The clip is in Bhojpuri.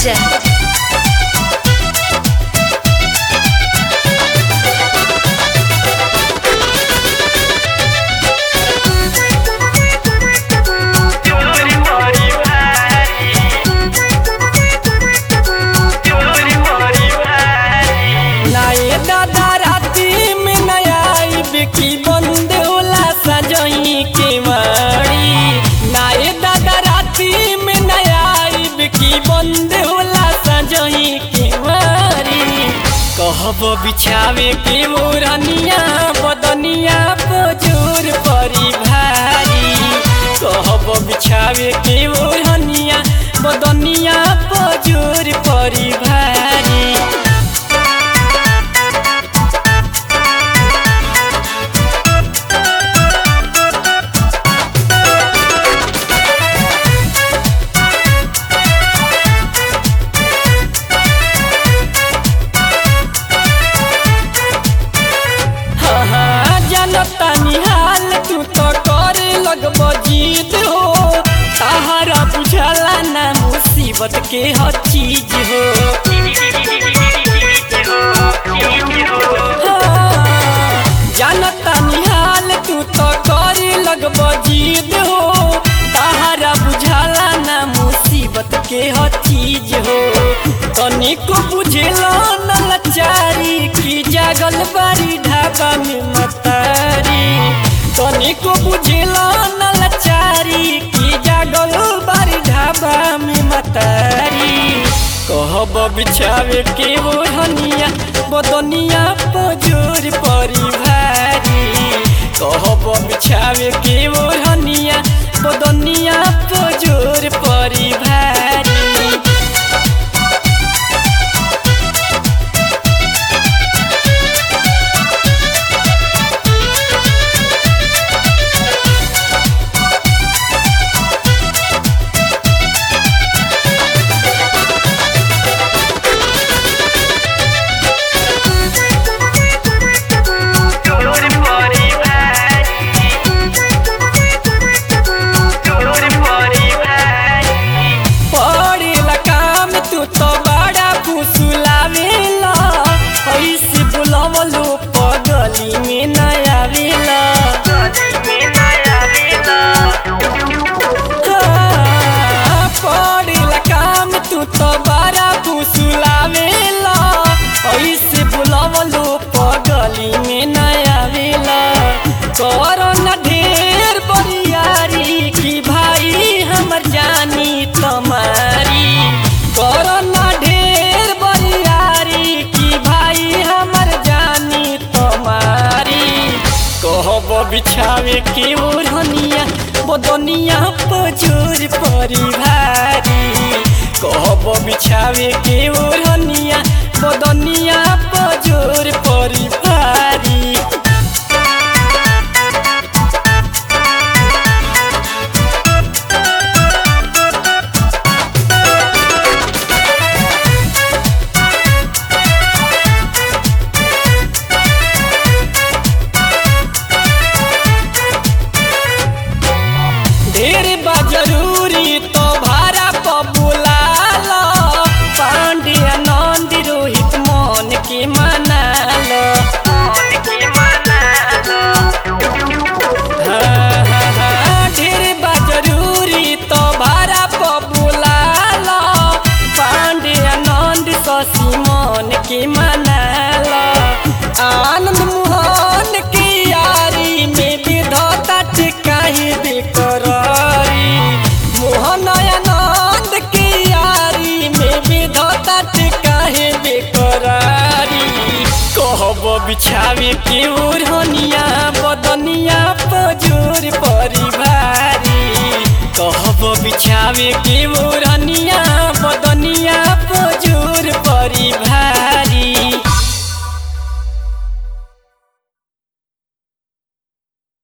Ranjan. नाये दादा राती में नया आइब की बंद होला सजई के मारी नाये दादा राती में नया आइब की बंद होला सजई के मारी कहब बिछावे के मोरनिया बदनिया पजोर परी भारी कहब बिछावे के मोरनिया बदनिया पजोर परी भारी हाँ हाँ जानता निहाल तू तो करे लगब जीत हो ताहरा बुझला ना मुसीबत के हर चीज हो हाँ, जानता निहाल तू तो करे लगब जीत हो ताहरा बुझला ना मुसीबत के हर चीज हो तनिको बुझेला न लाचारी की जागल बारी ढाबा में मतारी तनिको बुझेला न लाचारी की जागल बारी ढाबा में मतारी कहब बिछावे के ओढ़निया बदनिया पजोर परी भारी कहब बिछावे के ओढ़निया बदनिया पजोर परी भारी पड़ेला काम तू तो बड़ा फुसुलावेला ऐसे बुलवलो पगली में न आवेला हाँ, पड़ेला काम तू तो बड़ा फुसुलावेला ऐसे बुलवलो पगली में न आवेला करो न ढेर बरियारी की भाई हमर जानी तुम्हारी करो न ढेर बरियारी की भाई हमर जानी तुम्हारी कहब बिछावे के ओढ़निया बदनिया पजोर परी भारी कहब बिछावे के ओढ़निया बदनिया पजोर परी भारी ढेर बा जरूरी तो भाड़ा पर बुलालो पांड्या नंद रोहित मन के मनालो हाँ, हाँ, हाँ, ढेर बा जरूरी तो भाड़ा पर बुलालो पांड्या नंद शशि मन के मनालो आनंद मोहन की यारी में विधता टिकाही बेकरारी मोहन आनंद की यारी में विधता टिकाही बेकरारी कहब बिछावे के ओढ़निया बदनिया पजोर परी भारी कहब बिछावे के ओढ़निया बदनिया पजोर परी भारी